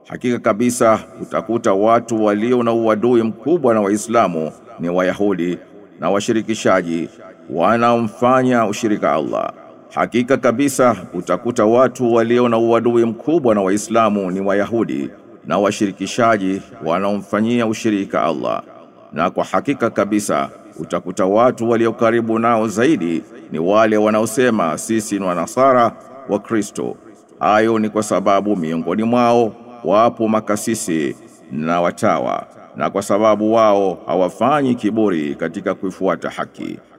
Hakika kabisa utakuta watu walio na uadui mkubwa na Waislamu ni Wayahudi na washirikishaji wanaomfanya ushirika Allah. Hakika kabisa utakuta watu walio na uadui mkubwa na Waislamu ni Wayahudi na washirikishaji wanaomfanyia ushirika Allah. Na kwa hakika kabisa utakuta watu walio karibu nao zaidi ni wale wanaosema sisi ni wanasara wa Kristo. Hayo ni kwa sababu miongoni mwao wapo makasisi na watawa na kwa sababu wao hawafanyi kiburi katika kuifuata haki.